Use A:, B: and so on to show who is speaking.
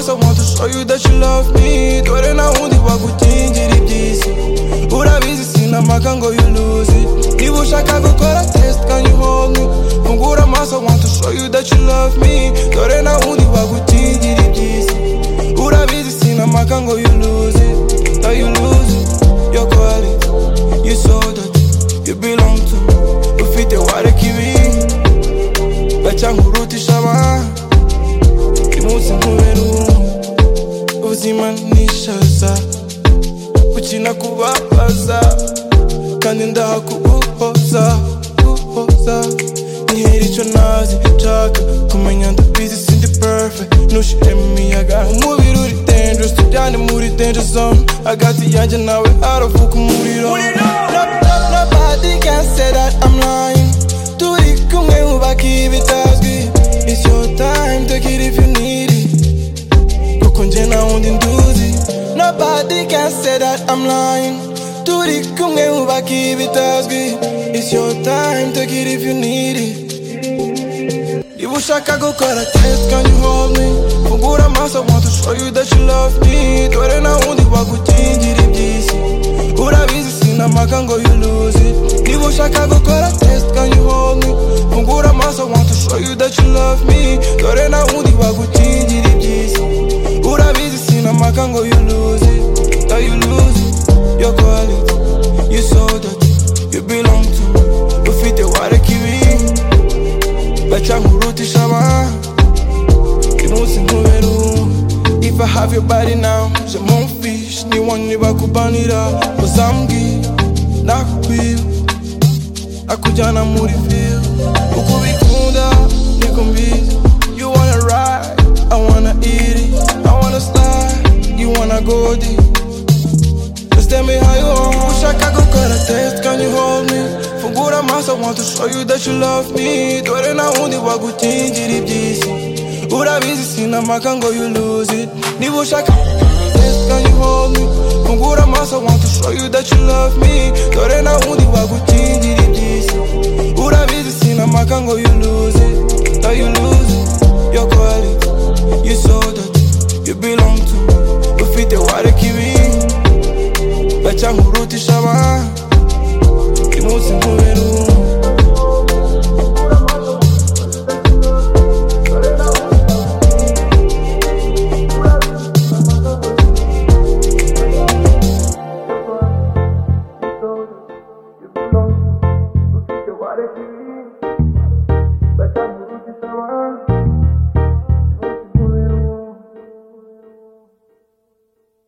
A: show you that you love me dore nta wundi wagukingira iby'isi urabizi sinamaga ngo you lose it niba ushaka gukora test can you hold me fungura amaso want to show you that you love me dore nta wundi wagukingira iby'isi urabizi sinamaga ngo you lose it now you lose it your quality you saw that you belong to me ufite warekibi gacyanga urutisha abana umunsi nkubera umwe ubuzima nishaza gukina kubabaza kandi ndaha kuguhoza guhoza nihera icyo ntazi nshaka kumenya ndabizi sindi perfect ntushire mu miyaga umubiri uri dangerous tujyane muri danger zone hagati yanjye nawe haravuka umuriro Nope, nope, nobody can say that I'm lying turi kumwe wubaka ibitazwi It's your time take it if you need it kuko nje nta wundi nduzi nobody can say that I'm lying turi kumwe wubaka ibitazwi It's your time take it if you need it niba ushaka gukora test can you hold me fungura amaso want to show you that you love me dore nta wundi wagukingira iby'isi urabizi sinamaga ngo you lose it niba ushaka gukora test can you hold me fungura amaso want to show you that you love me dore nta wundi wagukingira iby'isi urabizi sinamaga ngo you lose it now you lose it your quality you saw that you belong to me ufite warekibi baca nkurutisha abana uyu munsi nkubera uwo if i have your body now je mon fish ni wani bakubanira uzambwi nakubwira akujyana muri feel uko ubikunda niko mbizi you wanna ride i wanna eat it i wanna slide you wanna go deep Just tell me how you are. Ushaka gukora test, can you hold me? Fungura amaso, want to show you that you love me. Dore nta wundi wagukingira iby'isi. Urabizi sinamaga ngo you lose it. Niba ushaka test, can you hold me? Fungura amaso, want to show you that you love me. Dore nta wundi wagukingira iby'isi. Urabizi sinamaga ngo you lose it. Now you lose it, your quality. You saw that you belong to me. Ufite warekibi baca nkurutisha abana uyu munsi nkubera